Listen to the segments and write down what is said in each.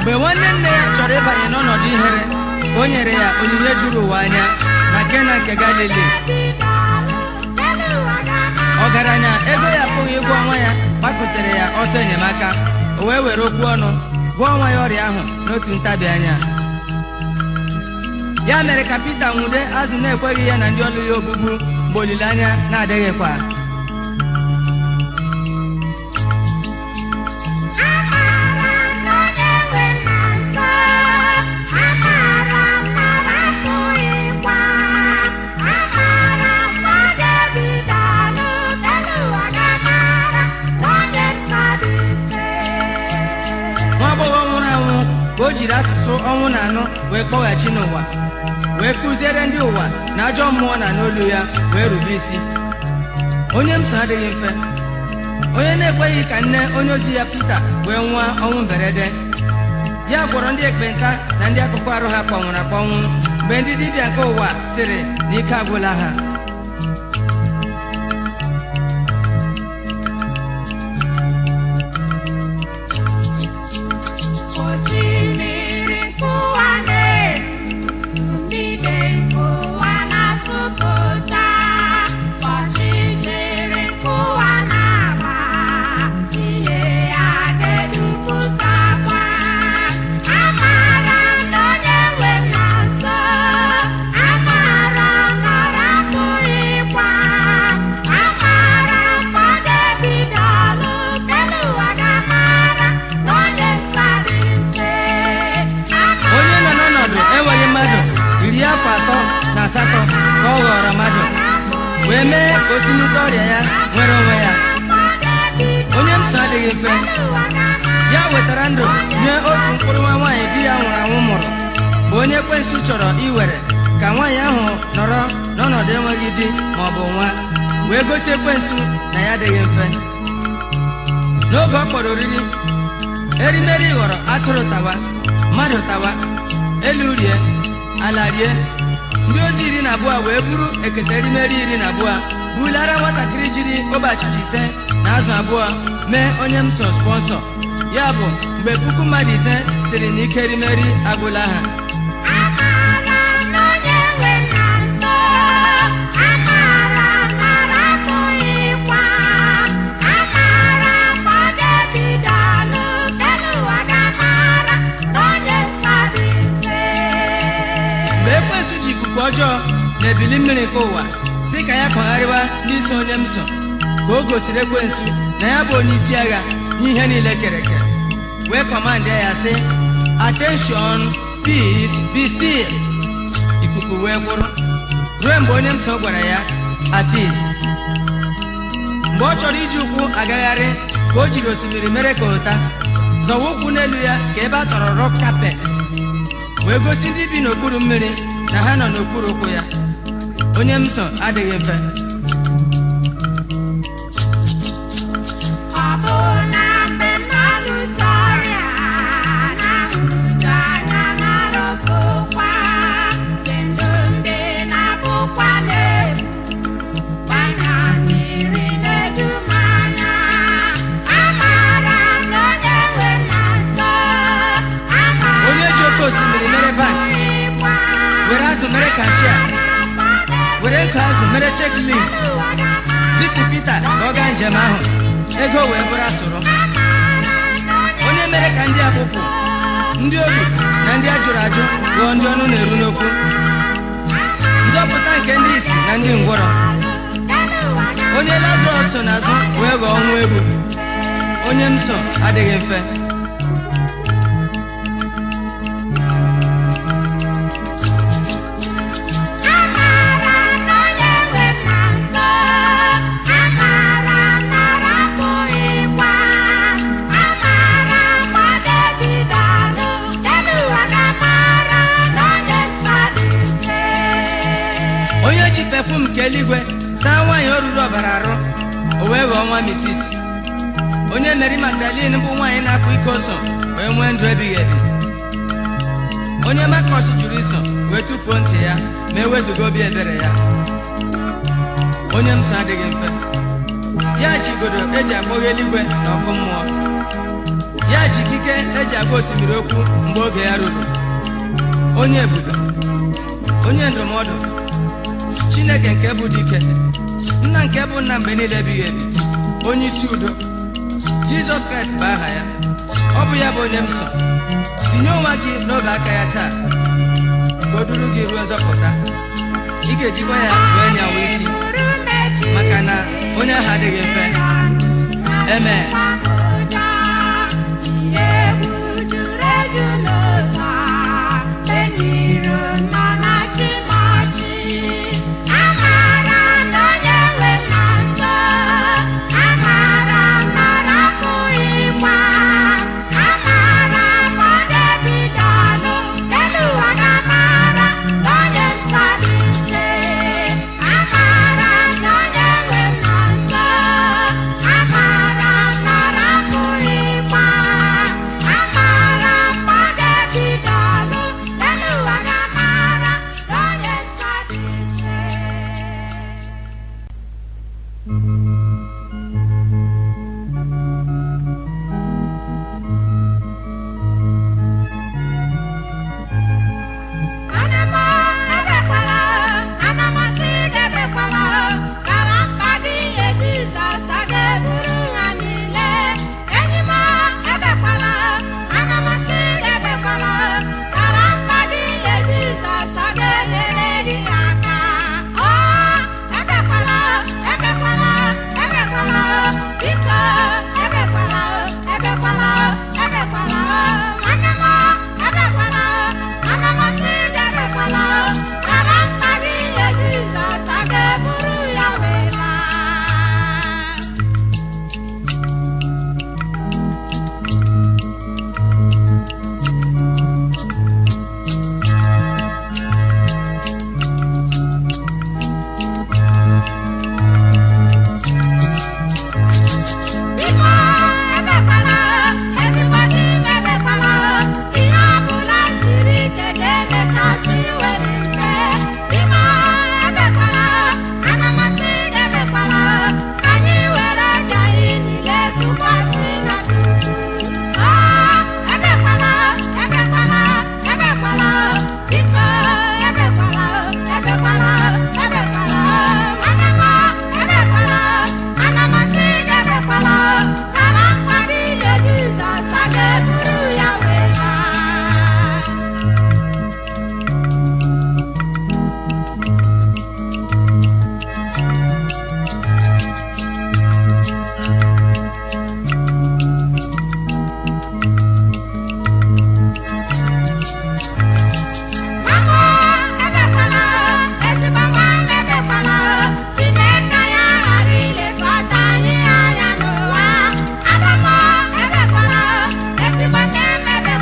mgbe nwanne nne ya chọrọ ịbanye n'ọnọdụ ihere ka o nyere ya onyinye juru ụwa anya na Kena nke Galili ọgaranya ego ya apụghị ịgwọ ọnwa ya gbakụtere ya ọsọ enyemaka o wee were okwu ọnụ gwọọ ọnwa ya ọrịa ahụ n'otu ntabi anya ya mere ka Pita nwude azụ na-ekweghị ya na ndị ọlụ ya ogbugbu mgbe olileanya na-adịghịkwa nwa agbọghọ nwụrụ anwụ ka o jiri asụsụ ọnwụ na anụ wee kpọghachi n'ụwa wee kụziere ndị ụwa na ajọ mmụọ na n'olu ya wee rube isi onye m so adịghị mfe onye na-ekweghị ka nne onye ozi ya Pita wee nwụọ ọnwụ mberede ya gwọrọ ndị ekpenta na ndị akụkụ arụ ha kpọnwụrụ akpọnwụ mgbe ndị dibịa nke ụwa sịrị na ike agwụla ha Osimiri nkụwa na-eru, mmiri nkụwa na-asụpụta, ọchịchịrị nkụwa na-agba, ihe ya ga-edupụtakwa. Amara m na onye nwe m nọ nso, amara m na ọ rapụghịkwa, amara m ma ọ ga-ebido ọlụ, kelu ụwa ga-amara na onye nsọ dị mfe. onye nọ n'ọnọdụ enweghị mmadụ iri afọ atọ na asatọ ka ọ ghọrọ mmadụ wee mee ka o si n'ute ọrịa ya nwere onwe ya onye m so adịghị mfe ya wetara ndụ nye otu mkpụrụ nwa nwaanyị di ya nwụrụ anwụ mụrụ bụ onye ekwensu chọrọ iwere ka nwaanyị ahụ nọrọ n'ọnọdụ enweghị di ma ọ bụ nwa wee gosi ekwensu na ya adịghị mfe n'oge ọ kpọrọ oriri erimeri ghọrọ atụrụ tawa mmadụ tawa elu rie ala rie ndị ozi iri na abụọ wee buru ekete erimeri iri na abụọ bulara nwatakịrị jiri ogbe achịcha ise na azụ abụọ mee onye m so spọnsọ ya bụ mgbe puku mmadụ ise siri na ike erimeri agwụla ha Amara m na onye nwe m nọ nso, amara m na ọ rapụghịkwa, amara m ma ọ ga-ebido ọlụ, kelu ụwa ga-amara na onye nsọ dị mfe. mgbe ekwensu ji ikuku ọjọọ na ebili mmiri nke ụwa si ka ya kpagharịwa n'isi onye m so ka o gosiri ekwensu na ya bụ onye isi agha n'ihe niile kere eke wee kọmandị ya sị attention peace be still ikuku wee kwụrụ ruo mgbe onye m so gwara ya atis mgbe ọ chọrọ iji ụkwụ agagharị ka o jiri osimiri mere ka ụta zọwa ụkwụ n'elu ya ka ebe a tọrọ rọk kapet wee gosi ndị bi n'okpuru mmiri na ha nọ n'okpuru ụkwụ ya onye m so adịghị mfe Ọ bụ na mgbe mmadụ tọrịa na-ahụju anya na-arụpụkwa, mgbe ndụ ndị na-abụkwa n'egwu, gbanya mmiri na-eju m anya. Amara m na onye nwe m nọ nso, amara onye ji oke osimiri mere bank m were azụ mere kashia were nkụ azụ mere cheklin zipụ pita ka ọ gaa njem ahụ ego wee bụrụ asụrụ onye mere ka ndị abụpụ ndị obi na ndị ajụrụ ajụ ghọọ ndị ọnụ na-eru n'okwu nzọpụta nke ndị isi na ndị ngwọrọ onye lazarọs so n'azụ wee ghọọ nwa egwu onye m so adịghị mfe Amara m na onye nwe m nọ nso, amara m na ọ rapụghịkwa, amara m ma ọ ga-ebido ọlụ, kelu ụwa ga-amara na onye nsọ dị mfe. onye ji pefum nke eluigwe saa nwaanyị o ruru ọbara arụ o wee ghọọ nwa misis onye meri magdalin bụ nwaanyị na-akụ ike oso wee nwee ndụ ebighị ebi onye makọs jụrụ iso wee tụfuo ntị ya ma ewezuga obi ebere ya onye m so adịghị mfe ya ji igodo eji akpọghe eluigwe na ọkụ mmụọ ya ji ikike eji agwa osimiri okwu mgbe oge ya ruru onye ebube onye ndụmọdụ chineke nke bụ dike nna nke bụ nna mgbe niile ebighị ebi onye isi udo jizọs kraịst bụ aha ya ọ bụ ya bụ onye m so tinye onwe gị n'oge aka ya taa ka o duru gị ruo nzọpụta ị ga-ejikwa ya wee nyawa isi maka na onye ahụ adịghị mfe Amen. Chineke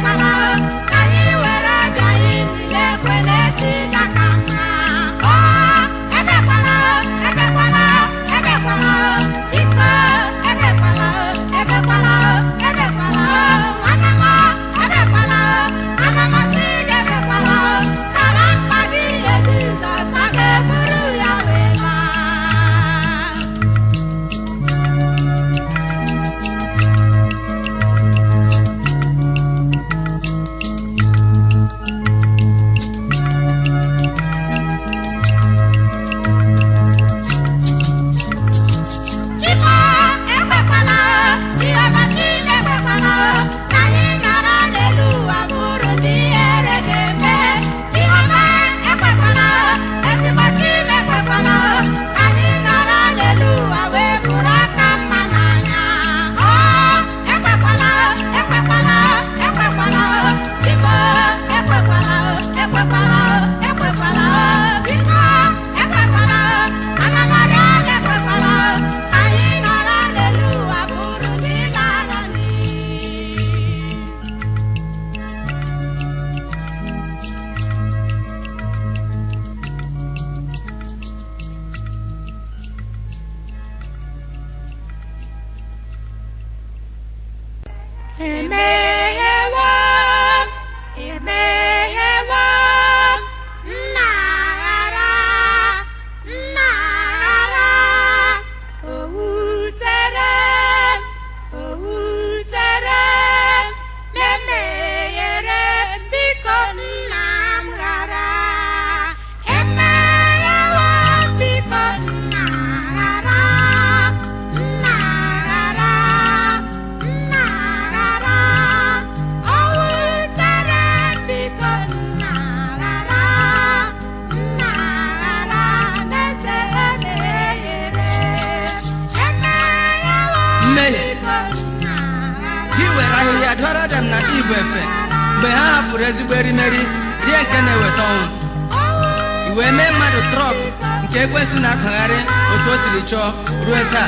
adam na ibu efe mgbe ha hapụrụ ezigbo erimeri rie nke na-eweta ọnwụ i wee mee mmadụ trọk nke ekwensụ na-akpagharị otu o siri chọọ ruo taa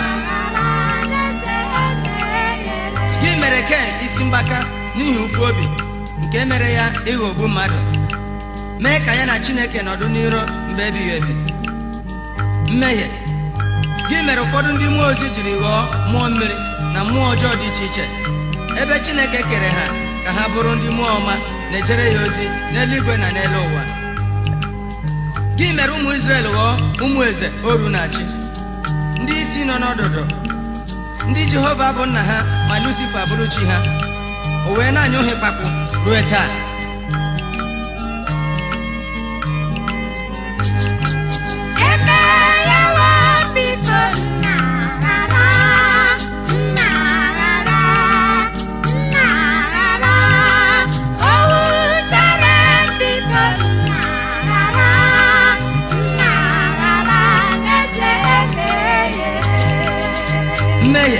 gị mere ken isi mgbaka n'ihi ụfụ obi nke mere ya ịghọgbu mmadụ mee ka ya na chineke nọdụ n'iro mgbe ebighị ebi mmehie gị mere ụfọdụ ndị mmụọ ozi jiri ghọọ mmụọ mmiri na mmụọ ọjọọ dị iche iche ebe chineke kere ha ka ha bụrụ ndị mmụọ ọma na-ejere ya ozi n'eluigwe na n'elu ụwa gị mere ụmụ Izrel ghọọ ụmụ eze oru na-achị ndị isi nọ n'ọdụdụ ndị Jehova bụ nna ha ma Lucifa bụrụ chi ha o wee na-anya ohe kpakpụ ruo taa Emeyewo biko nna ghara, nna ghara, nna ghara. O wutere m biko nna ghara, nna ghara n'eze emehie. mmehie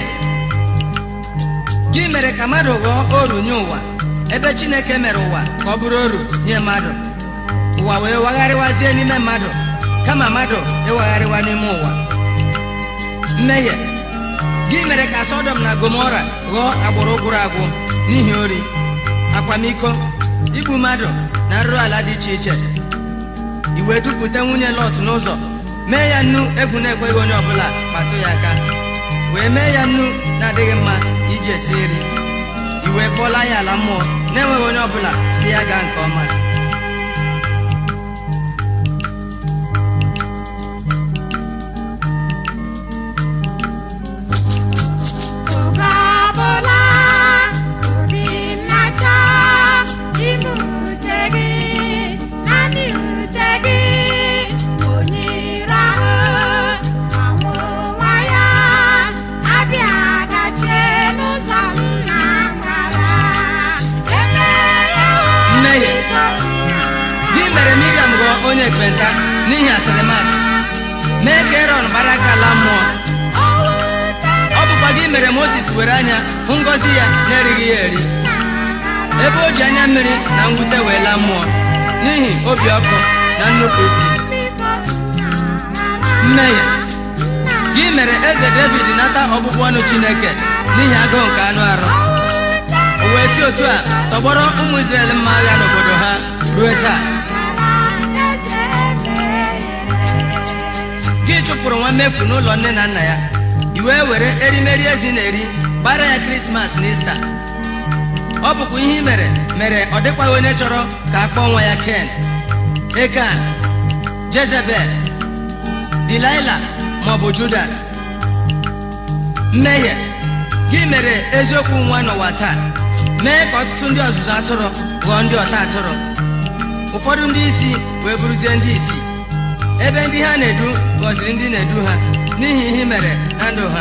gị mere ka mmadụ ghọọ oru nye ụwa ebe Chineke mere ụwa ka ọ bụrụ oru nye mmadụ ụwa wee wagharịwazie n'ime mmadụ kama mmadụ ịwagharịwa n'ime ụwa mmehie gị mere ka Sọdọm na Gomora ghọọ agbụrụ gwụrụ agwụ n'ihi ori akwamiko igbu mmadụ na nrụrụ ala dị iche iche i wee dupụta nwunye Lọt n'ụzọ mee ya nnu egwu na-ekweghị onye ọbụla kpatụ ya aka wee mee ya nnu na-adịghị mma iji esi nri i wee kpọla ya ala mmụọ na-enweghị onye ọbụla si ya gaa nke ọma Oge ọbụla obi m na-achọ ime uche gị, naanị uche gị, onye ire ahụ anwụ nwa ya, abịa dachie n'ụzọ m na-agara. Emeghewo Mmehie. biko nna gị mere Miriam ghọọ onye ekpenta n'ihi asịrịmasị mee ka Erọn gbara aka ala mmụọ o wutere ọ bụkwa gị mere Mozis were anya hụ ngọzi ya na-erighị ya eri ebe o ji anya mmiri na mwute wee laa mmụọ n'ihi obi ọkụ na nnupụ isi biko nna mmehie gị mere eze David nata ọbụbụ ọnụ Chineke n'ihi agụụ nke anụ arụ o wee si otu a tọgbọrọ ụmụ Izrel mma agha n'obodo ha ruo taa gị chụpụrụ nwa mmefu n'ụlọ nne na nna ya i wee were erimeri ezi na-eri gbara ya krismas na ista ọ bụkwa ihe i mere mere ọ dịkwaghị onye chọrọ ka a kpọọ nwa ya ken ekan jezebel dilaila maọbụ judas mmehie gị mere eziokwu nwa n'ụwa taa mee ka ọtụtụ ndị ọzụzụ atụrụ ghọọ ndị ọta atụrụ ụfọdụ ndị isi wee bụrụzie ndị isi ebe ndị ha na-edu gọziri ndị na-edu ha n'ihi ihe i mere na ndụ ha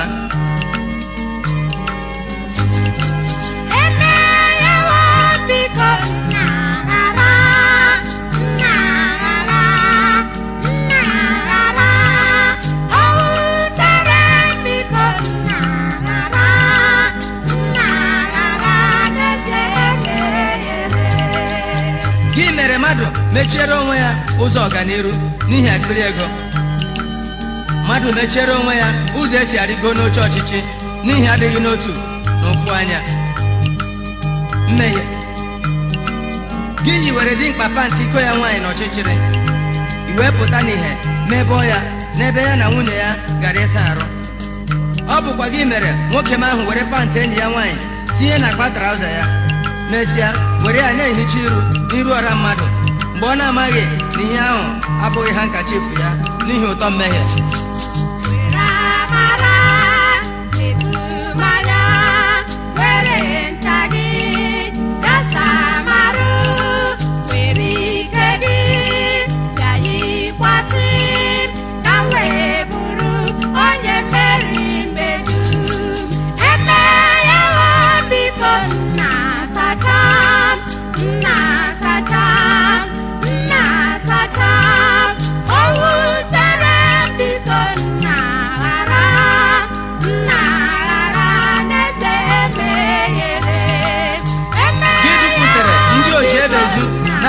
Emeyewo biko nna ghara, nna ghara, nna ghara. O wutere m biko nna ghara, nna ghara n'eze emeghere. gị mere mmadụ mechiere onwe ya ụzọ ọganiru n'ihi akpịrị ego mmadụ mechiere onwe ya ụzọ esi arịgo n'oche ọchịchị n'ihi adịghị n'otu na ofu anya mmehie gị yiwere dimkpa pantị iko ya nwaanyị n'ọchịchịrị i wee pụta n'ihe mebọọ ya n'ebe ya na nwunye ya gara ịsa arụ ọ bụkwa gị mere nwoke m ahụ were pantị enyi ya nwaanyị tinye na akpa traụza ya mesịa were ya na-ehicha iru n'iru ọra mmadụ mgbe ọ na-amaghị na ihe ahụ abụghị ha nkachifu ya n'ihi ụtọ mmehie Were amara metụ mmanya, were ncha gị gasa amarụ, were ike gị bịa yikwasị m, ka m wee bụrụ onye mmeri mgbe dum. Emeghewo biko nna sacha m, nna sacha m, nna sacha m. O wutere m biko nna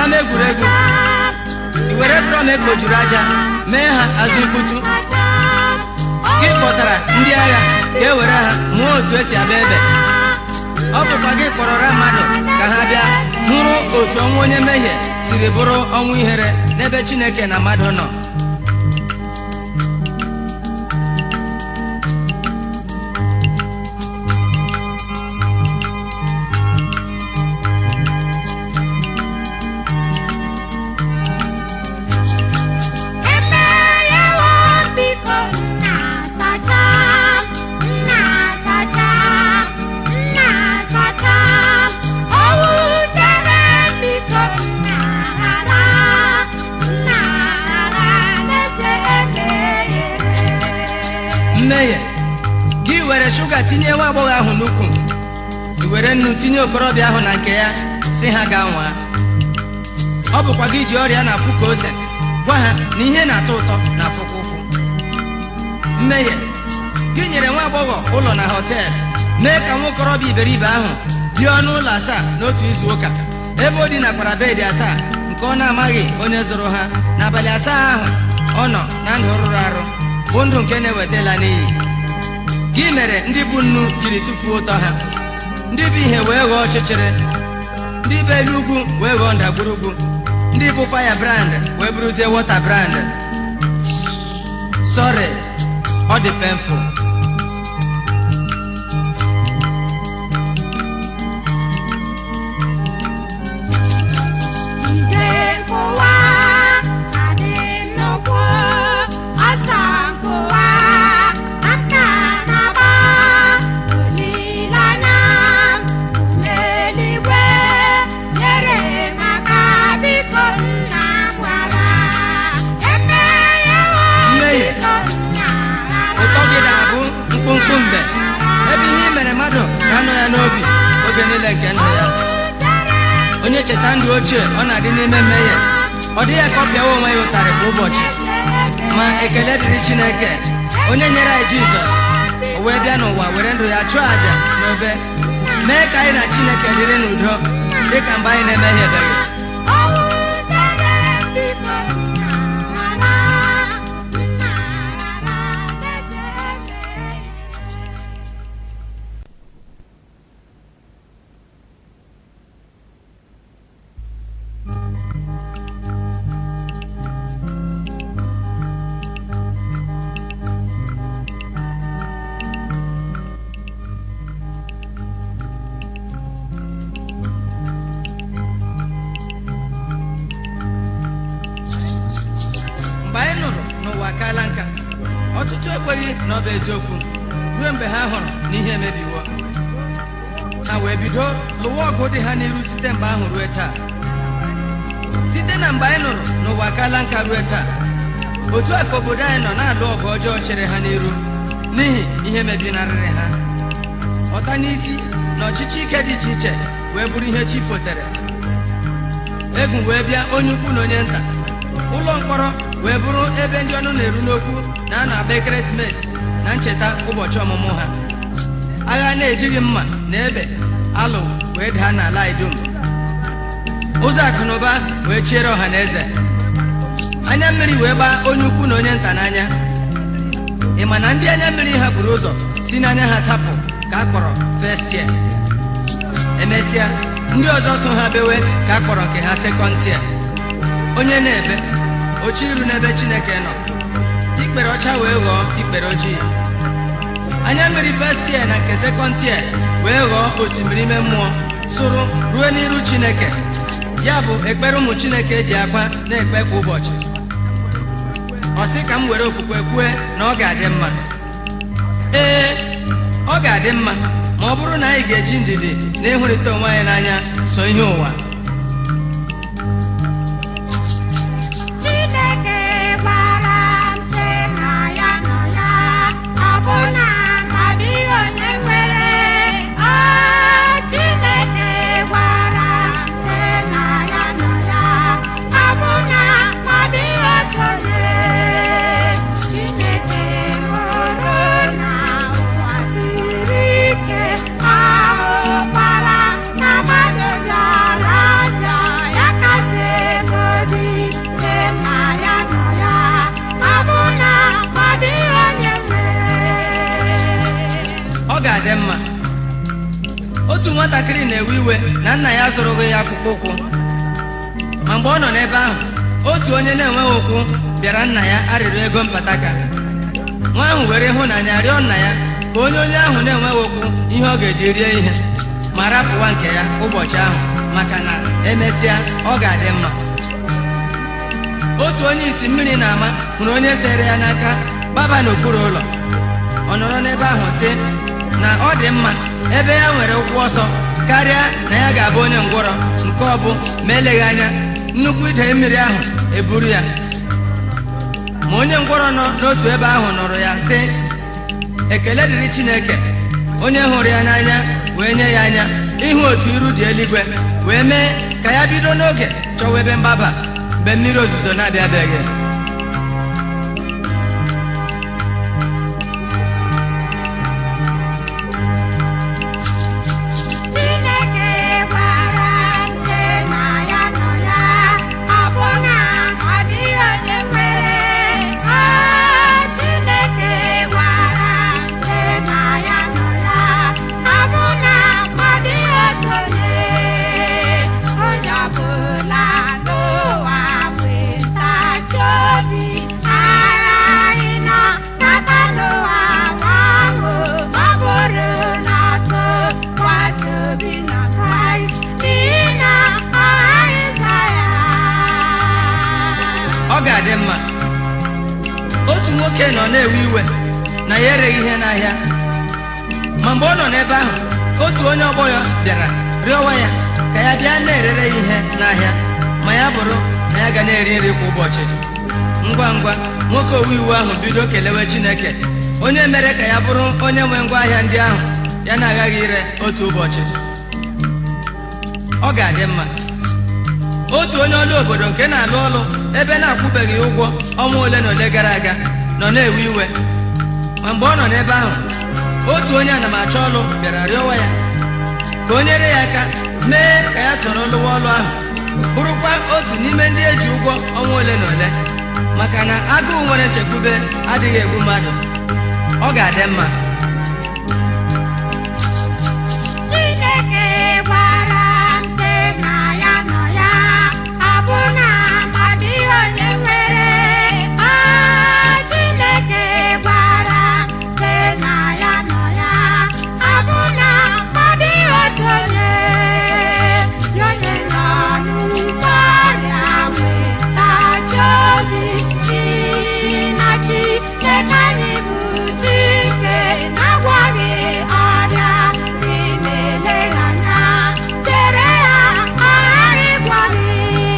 n'ama egwuregwu i were drọm ekpojuru aja mee ha azụ ikputu gị kpọtara ndị agha ka e were ha mụọ otu esi abịa ebe ọ bụkwa gị kpọrọra mmadụ ka ha bịa hụrụ otu ọnwụ onye mmehie siri bụrụ ọnwụ ihere n'ebe chineke na mmadụ nọ Emeyewo biko nna sacha nna sacha nna sacha o wutere biko nna ghara nna ghara n'eze emeghere mmehie gị were shuga tinye nwa agbọghọ ahụ n'ukwu i were nnu tinye okorobịa ahụ na nke ya si ha gaa nwaa ọ bụkwa gị ji ọrịa na-afụ ka ose gwa ha na ihe na-atọ ụtọ na-afụkwa ụfụ mmehie gị nyere nwa agbọghọ ụlọ na họtel mee ka nwa okorobịa iberibe ahụ bie ọnụ ụlọ asaa n'otu izu ụka ebe o dinakwara bedị asaa nke ọ na-amaghị onye zụrụ ha n'abalị asaa ahụ ọ nọ na ndụ rụrụ arụ bụ ndụ nke na-ewetala n'iyi gị mere ndị bụ nnu jiri tụfuo ụtọ ha ndị bụ ihe wee ghọọ ọchịchịrị ndị bụ elu ugwu wee ghọọ ndagwurugwu ndị bụ faya brand wee bụrụzie wọta brand sọrị ọ dị penful Ide nkụwa adị nnukwu ọsọ nkụwa aka na-agba olileanya n'eluigwe nyere maka biko nna gwara emeghewo Mmehie. biko nna ụtọ gị ga-abụ mkpụmkpụ mgbe ebe ihe i mere mmadụ ga-anọ ya n'obi oge niile nke ndụ ya onye cheta ndụ ochie ọ na-adị n'ime mmehie ọ dịghị ka ọ pịawa onwe ya ụtarị kwa ụbọchị ma ekele dịrị chineke onye nyere anyị jizọs o wee bịa n'ụwa were ndụ ya chụọ àjà n'obe mee ka anyị na chineke dịrị n'udo dị ka mgbe anyị na-emehiebeghị mgbe anyị nụrụ n'ụwa akaala nka ọtụtụ ekweghị na ọ bụ eziokwu ruo mgbe ha hụrụ na ihe emebiwo ha wee bido lụwa ọgụ dị ha n'iru site mgbe ahụ ruo taa site na mgbe anyị nụrụ n'ụwa akaala nka ruo taa otu a ka obodo anyị nọ na-alụ ọgụ ọjọọ chere ha n'iru n'ihi ihe mebinarịrị ha ọta n'isi na ọchịchị ike dị iche iche wee bụrụ ihe chi fotere egwu wee bịa onye ukwu na onye nta ụlọ mkpọrọ wee bụrụ ebe ndị ọnụ na-eru n'okwu na a na-agba ekeresimesi na ncheta ụbọchị ọmụmụ ha agha na-ejighị mma na ebe alụ wee daa n'ala anyị dum ụzọ akụnụba wee chiere ọha na eze anya mmiri wee gbaa onye ukwu na onye nta n'anya ị ma na ndị anya mmiri ha buru ụzọ si n'anya ha tapụ ka a kpọrọ festia emesịa ndị ọzọ so ha bewe ka a kpọrọ nke ha sekọntia onye na-ebe oche iru n'ebe chineke nọ ikpere ọcha wee ghọọ ikpere ojii anya mmiri festia na nke sekọntia wee ghọọ osimiri ime mmụọ sụrụ ruo n'iru chineke ya bụ ekpere ụmụ chineke ji akwa na-ekpe kwa ụbọchị ọ sị ka m were okwukwe kwue na ọ ga-adị mma ee ọ ga-adị mma ma ọ bụrụ na anyị ga-eji ndidi na ịhụrịta onwe anyị n'anya so ihe ụwa Chineke gwara m sị na ya nọ ya ọ bụ na ọ dịghị onye nwere ọ Chineke gwara m sị na ya nọ ya ọ bụ na ọ dịghị otu onye Chineke hụrụ na ụwa siri ike ahụkwara na mmadụ bịara nwatakịrị na-ewe iwe na nna ya zụrụghị ya akpụkpọ ụkwụ ma mgbe ọ nọ n'ebe ahụ otu onye na-enweghị ụkwụ bịara nna ya arịrịọ ego mpataka nwa ahụ were ịhụnanya rịọ nna ya ka onye onye ahụ na-enweghị ụkwụ ihe ọ ga-eji rie ihe ma rapụwa nke ya ụbọchị ahụ maka na emesịa ọ ga-adị mma otu onye isi mmiri na-ama hụrụ onye sere ya n'aka gbaba n'okpuru ụlọ ọ nọrọ n'ebe ahụ sị na ọ dị mma ebe ya nwere ụkwụ ọsọ karịa na ya ga-abụ onye ngwọrọ nke ọ bụ ma eleghị anya nnukwu ide mmiri ahụ eburu ya ma onye ngwọrọ nọ n'otu ebe ahụ nụrụ ya sị ekele dịrị Chineke onye hụrụ ya n'anya wee nye ya anya ịhụ otu iru dị eluigwe wee mee ka ya bido n'oge chọwa ebe mgbaba mgbe mmiri ozuzo na-abịabeghị Chineke gwara m sị na ya nọ ya ọ bụ na ọ dịghị onye nwere Ah, Chineke gwara m sị na ya nọ ya ọ bụ na ọ dịghị otu onye onye ọbụla n'ụwa nwee ntachi obi aghaghị nọ n'aka n'ụwa ahụ ọ bụrụ na ọtụ kwasị obi na Kraịst n'ihi na ọ ghaghị ịza ya ọ ga-adị mma otu nwoke nọ na-ewe iwe na ya ereghị ihe n'ahịa ma mgbe ọ nọ n'ebe ahụ otu onye ọgbọ ya bịara rịọwa ya ka ya bịa na-erere ya ihe n'ahịa ma ya bụrụ na ya ga na-eri nri kwa ụbọchị ngwa ngwa nwoke owe iwu ahụ bido kelewe Chineke onye mere ka ya bụrụ onye nwe ngwa ahịa ndị ahụ ya na-aghaghị ire otu ụbọchị ọ ga-adị mma otu onye ọrụ obodo nke na-alụ ọrụ ebe na-akwụbeghị ụgwọ ọnwa ole na ole gara aga nọ na-ewe iwe ma mgbe ọ nọ n'ebe ahụ otu onye anamachọ ọrụ bịara rịọwa ya ka o nyere ya aka mee ka ya soro lụwa ọrụ ahụ bụrụkwa otu n'ime ndị eji ụgwọ ọnwa ole na ole maka na agụụ nwere nchekwube adịghị egbu mmadụ ọ ga-adị mma Chineke gwara m sị na ya nọ ya ọ bụ na ọ dịghị onye nwere Ah, Chineke gwara m sị na ya nọ ya ọ bụ na ọ dịghị otu onye ya onye nọ n'ụgbọ ọrịa nwee ntachi obi chi na Chineke anyị bụ Chike na-agwọghị ọrịa ị na-ele ya anya chere ya ọ ghara ịgwọ gị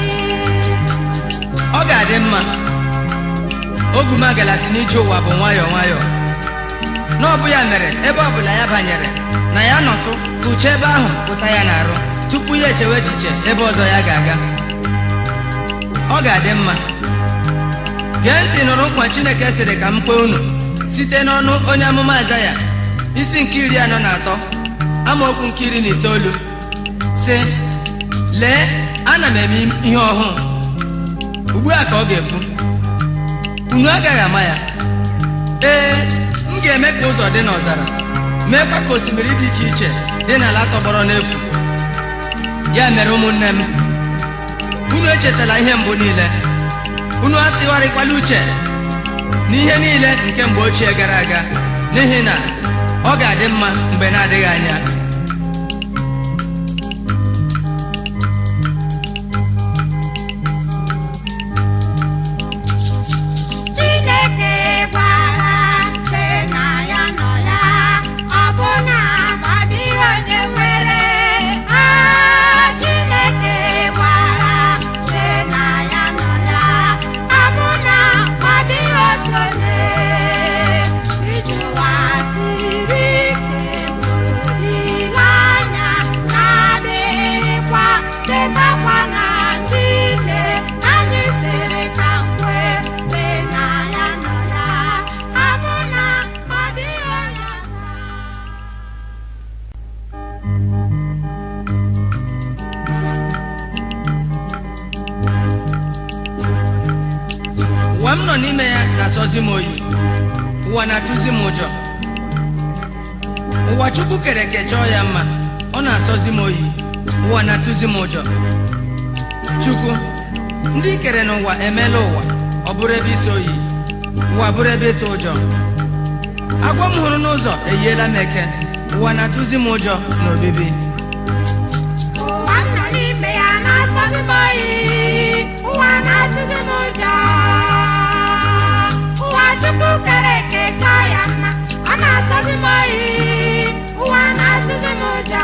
ọ ga-adị mma ogumagala si n'ije ụwa bụ nwayọọ nwayọọ n'ọbụ ya mere ebe ọbụla ya banyere na ya nọtụ kpuchie ebe ahụ pụta ya n'arụ tupu ya echewe echiche ebe ọzọ ya ga-aga ọ ga-adị mma gee ntị nụrụ nkwa Chineke sịrị ka m kpee unu site n'ọnụ onye amụma Aịzaya isi nke iri anọ na atọ amaokwu nke iri na itoolu sị lee ana m eme ihe ọhụụ ugbu a ka ọ ga-ekwu unu agaghị ama ya ee m ga-eme ka ụzọ dị n'ọzara meekwa ka osimiri dị iche iche dị n'ala tọgbọrọ n'efu ya mere ụmụnne m unu echetala ihe mbụ niile unu atụgharịkwala uche n'ihe niile nke mgbe ochie gara aga n'ihi na ọ ga-adị mma mgbe na-adịghị anya Chineke gwara m sị na ya nọ ya ọ bụ na ọ dịghị onye nwere Ah, Chineke gwara m sị na ya nọ ya ọ bụ na ọ dịghị otu onye iji ụwa siri ike bụ olileanya na-adịghịkwa chetakwa na Chineke anyị siri ka nkwe sị na ya nọ ya ọ bụ na ọ dịghị onye ọzọ ụwa m nọ n'ime ya na-asọzi m oyi ụwa na-atụzi m ụjọ ụwa chukwu kere eke chọọ ya mma ọ ọ na-asọzi m oyi ụwa na-atụzi m ụjọ chukwu ndị i kere n'ụwa emeela ụwa ọ bụrụ ebe isi oyi ụwa bụrụ ebe ịtụ ụjọ agwọ m hụrụ n'ụzọ eyiela m eke ụwa na-atụzi m ụjọ n'obibi ụwa m nọ n'ime ya na-asọzi m oyi ụwa na-atụzi m ụjọ ụwa chukwu kere eke chọọ ya mma ọ na-asọzi m oyi ụwa na-atụzi m ụjọ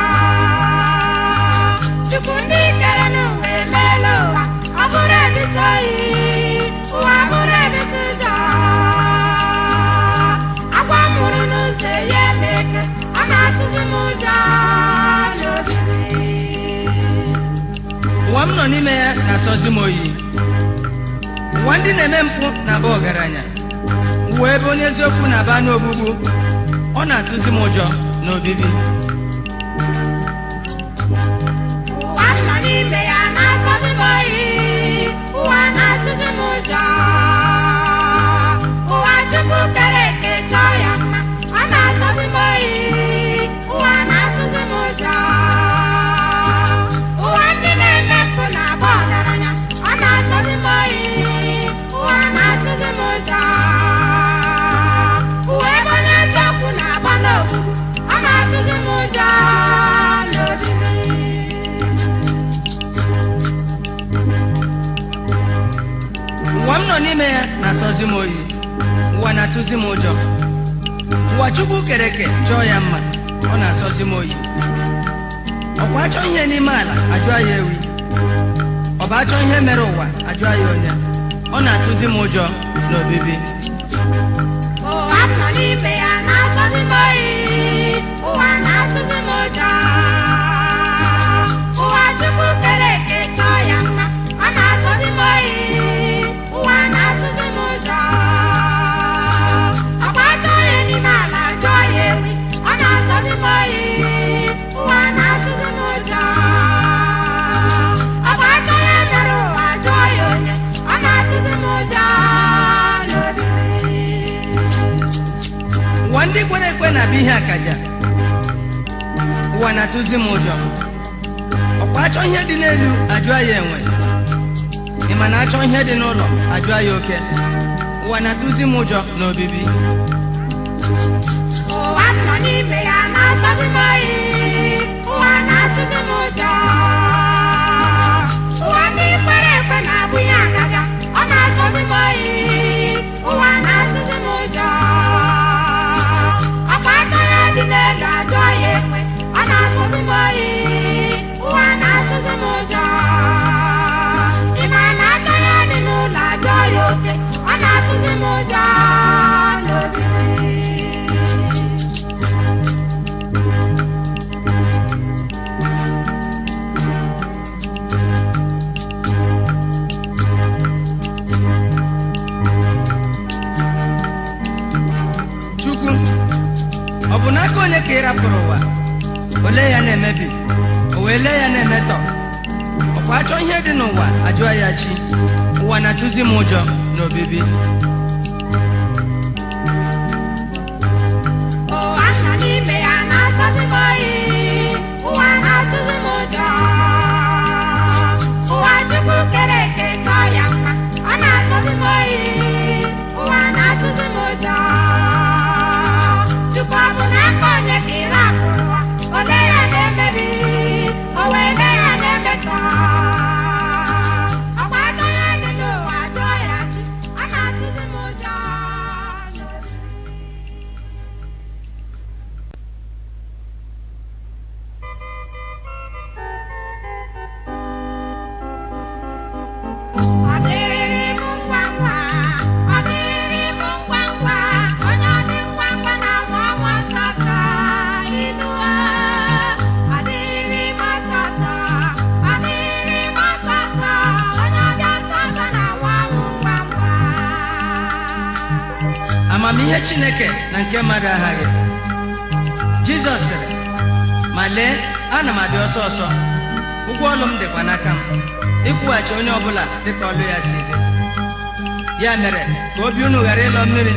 chukwu ndị kere n'ụwa emeela ụwa ọ bụrụ ebisi oyi ụwa bụrụ ebisi ụjọ agwa m hụrụ n'ụzọ ya eme eke ọ na-atụzi m ụjọ n'obibi ụwa m nọ n'ime ya na-asọzi m oyi ụwa ndị na-eme mpụ na-aba ọgaranya ụwa ebe onye eziokwu na-aba n'ogbugbu ọ na-atụzi m ụjọ n'obibi ụwa m nọ n'ime ya na-asọzi m oyi ụwa na-atụzi m ụjọ ụwa chukwu kere eke chọọ ya mma ọ na-asọzi m oyi ụwa na-atụzi m ụjọ ụwa ndị na-eme mpụ na-agba ọgaranya ọ na-asọzi m oyi ụwa na-atụzi m ụjọ ụwa ebe onye eziokwu na-agba n'ogbugbu ọ na-atụzi m ụjọ n'obibi ụwa m nọ n'ime ya na-asọzi m oyi ụwa na-atụzi m ụjọ ụwa chukwu kere eke chọọ ya mma ọ na-asọzi m oyi ọkwa achọ ihe n'ime ala ajụọ ya ewi ọ bụ achọ ihe mere ụwa ajụọ ya onye ọ na-atụzi m ụjọ n'obibi ụwa m nọ n'ime ya na-asọzi m oyi ụwa na-atụzi m ụjọ ụwa chukwu kere eke chọọ ya mma ọ na-asọzi m oyi ụwa na-atụzi m ụjọ ọkwa achọ onye n'ime ala jụọ ya ewi ọ na-asọzi m oyi ụwa na-atụzi m ụjọ ọkwa achọ onye mere ụwa jụọ ya onye ọ na-atụzi m ụjọ n'obibi ụwa ndị kwere ekwe na-abịa ihe akaja ụwa na-atụzi m ụjọ ọkwa achọ ihe dị n'elu ajụọ ya enwe ị ma na achọ ihe dị n'ụlọ ajụọ ya oke ụwa na-atụzi m ụjọ n'obibi ụwa m nọ n'ime ya na-asọzi m oyi ụwa na-atụzi m ụjọ ụwa ndị kwere ekwe na-abụ ya agaga ọ na-asọzi m oyi ụwa na-atụzi m ụjọ ọkwa aka ya dị n'elu ajụọ ya ekwe ọ na-asọzi m oyi ụwa na-atụzi m ụjọ ị ma na aka ya dị n'ụlọ ajụọ ya oke ọ na-atụzi m ụjọ n'obibi chukwu ọ bụ n'aka onye ka ị rapụrụ ụwa ole ya na-emebi o wee lee ya na-emetọ ọkwa achọ ihe dị n'ụwa ajụọ ya chi ụwa na-atụzi m ụjọ n'obibi ụwa nọ n'ime ya na-asọzi m oyi ụwa na-atụzi m ụjọ ụwa chukwu kere eke chọọ ya mma ọ na-asọzi m oyi ụwa na-atụzi m ụjọ chukwu ọ bụ n'aka onye ka ire akụrụ ụwa ole ya na-emebi o wee lee ya na-emetọ ọkwa aka ya dị n'ụwa jụọ ya chi ọ na-atụzi m ụjọ Ọ dịrị m ngwa ngwa, ọ dịrị m ngwa ngwa, onye ọ dị ngwa ngwa na-agba ọnwa ọsọsọ iluwa. Ọ dịrị m ọsọsọ, ọ dịrị m ọsọsọ, onye ọ dị ọsọsọ na-agba ọnwụ ngwa ngwa. amamihe chineke na nke mmadụ aghaghị jizọs sịrị ma lee ana m abịa ọsọ ọsọ ụgwọ ọlụ m dịkwa n'aka m ịkwụghachi onye ọbụla dịka ọlụ ya si dị ya mere ka obi unu ghara ịlọ mmiri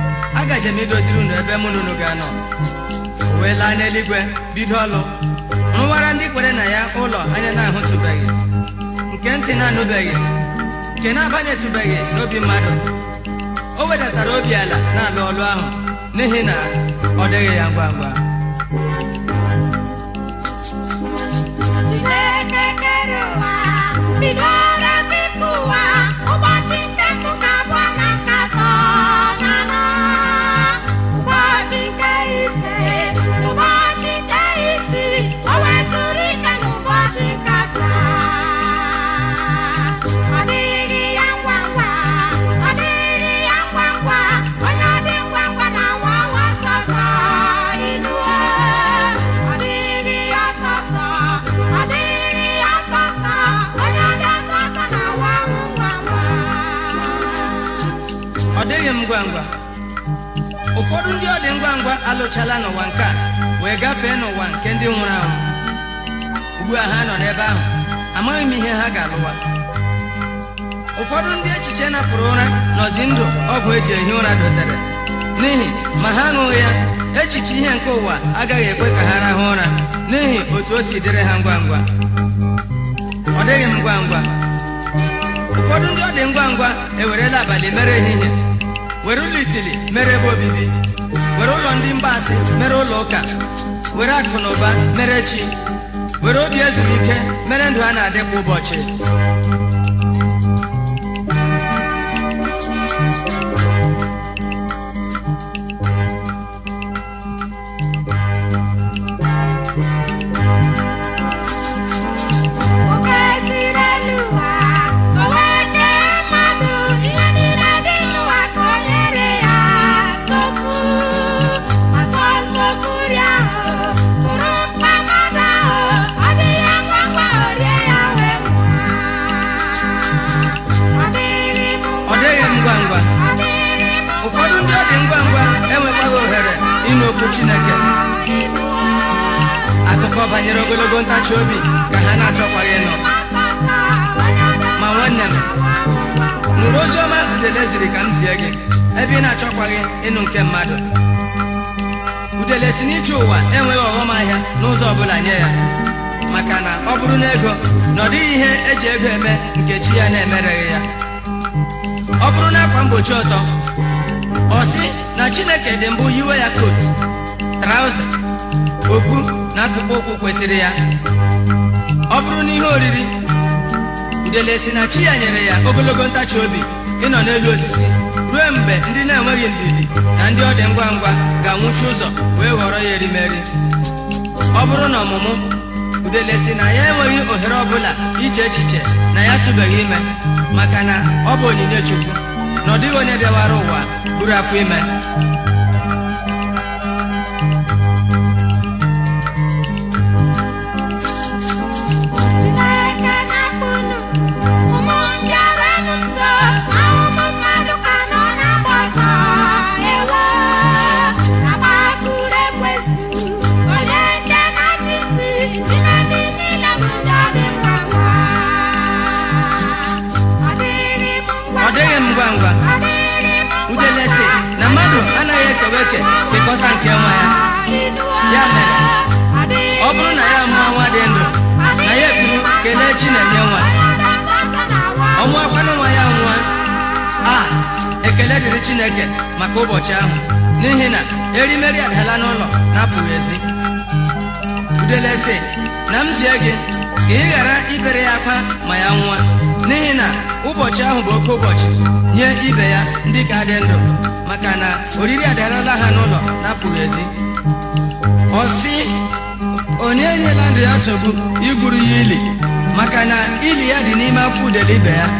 agaje m idoziri unu ebe mụ na unu ga-anọ O wee laa n'eluigwe bido ọlụ rụwara ndị kwere na ya ụlọ anya na-ahụtụbeghị nke ntị na-anụbeghị nke na-abanyetụbeghị n'obi mmadụ o wedatara obi ala na-alụ ọlụ ahụ n'ihi na ọ dịghị ya ngwa ngwa Chineke kere ụwa bidoro tupu ụwa ụbọchị nke mbụ ka abụọ na nke atọ na anọ ụbọchị nke ise ụbọchị nke isii o wezụrụ ike n'ụbọchị nke asaa ọ dịghị ya ngwa ngwa ọ dịghị ya ngwa ngwa onye ọ dị ngwa ngwa na-anwa anwa ọsọsọ inuo ọ dịghị ya ọsọsọ ọ dịghị ya ọsọsọ onye ọ dị ọsọsọ na-anwa anwụ ngwa ngwa ọ dịghị m ngwa ngwa ụfọdụ ndị ọ dị ngwa ngwa alụchala n'ụwa nke a wee gafee n'ụwa nke ndị nwụrụ anwụ ugbu a ha nọ n'ebe ahụ amaghị m ihe ha ga-alụwa ụfọdụ ndị echiche napụrụ ụra nọzi ndụ ọgwụ eji ehi ụra dotere n'ihi ma ha aṅụghị ya echiche ihe nke ụwa agaghị ekwe ka ha rahụ ụra n'ihi otu o si dịrị ha ngwa ngwa ọ dịghị m ngwa ngwa ụfọdụ ndị ọ dị ngwa ngwa ewerela abalị mere ehihie were ụlọ itili mere ebe obibi were ụlọ ndị mgbaasị mere ụlọ ụka were akụ na ụba mere chi were obi ezuru ike mere ndụ a na-adị kwa ụbọchị Oke siri elu ụwa o wee kee mmadụ ihe niile dị n'ụwa ka o nyere ya nsogbu ma sọ nsogbu ahụ bụrụ mkpa mmadụ ahụ ọ dị ya ngwa ngwa o rie ya wee nwụọ ọ dịghị m ọ dịghị m ngwa ngwa ọ dịghị m ụfọdụ ndị ọ dị ngwa ngwa enwekwaghị ohere ịnụ okwu Chineke akụkọ banyere ogologo ntachi obi ka ha na-achọkwaghị ịnụ ma nwanne m nụrụ ozi ọma udele ziri ka m zie gị ebe ị na-achọkwaghị ịnụ nke mmadụ udele si n'ije ụwa enweghị ọghọm ahịa n'ụzọ ọbụla nye ya maka na ọ bụrụ na ego na ọ dịghị ihe eji ego eme nke chi ya na-emereghị ya ọ bụrụ na akwa mgbochi ọtọ ọ sị na chineke dị mbụ yiwe ya kot trauza okpu na akpụkpọ ụkwụ kwesịrị ya ọ bụrụ na ihe oriri udele si na chi ya nyere ya ogologo ntachi obi ịnọ n'elu osisi ruo mgbe ndị na-enweghị ndidi na ndị ọ dị ngwa ngwa ga-anwụchi ụzọ wee ghọrọ ya erimeri ọ bụrụ na ọmụmụ udele si na ya enweghị ohere ọbụla iche echiche na ya tụbeghị ime maka na ọ bụ onyinye chukwu na ọ dịghị onye bịawara ụwa buru afọ ime Chineke na-akpụnụ ụmụ ndị ọrụ m nso ahụmụ mmadụ ka nọ na-agba ọsọ ewo agbakụrụ ekwesị onye nke na-achị isi n'ime ndị niile bụ ndị ọ dị ngwa ngwa ọ dịrị m ngwa ọ dịghị m ngwa ngwa ọ dịrị m ngwa udele si na mmadụ anaghị ekewa eke kekọta nke nwa ya Ya mere, ọ bụrụ na ya mụọ nwa dị ndụ na ya ekwuru kelee chi na-enye nwa ọnwa akwanụ nwa ya nwa a ekele dịrị chineke maka ụbọchị ahụ n'ihi na erimeri adala n'ụlọ na-apụghị ezi udele sị na m zie gị ka ị ghara ibere ya akwa ma ya nwa n'ihi na ụbọchị ahụ bụ oke ụbọchị nye ibe ya ndị ka dị ndụ maka na oriri adalala ha n'ụlọ na-apụghị ezi ọ sị onye enyela ndụ ya nsogbu igwuru ya ili maka na ili ya dị n'ime afọ udele ibe ya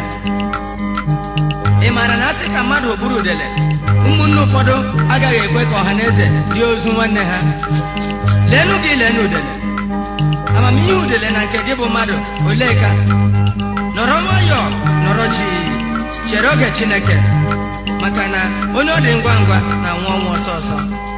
ị maara na asị ka mmadụ bụrụ udele ụmụnne ụfọdụ agaghị ekwe ka ọha na eze rie ozu nwanne ha leenụ gị leenụ udele amamihe udele na nke gị bụ mmadụ olee ka nọrọ nwayọọ nọrọ ji chere oge chineke maka na onye ọ dị ngwa ngwa na-anwụ ọnwụ ọsọ ọsọ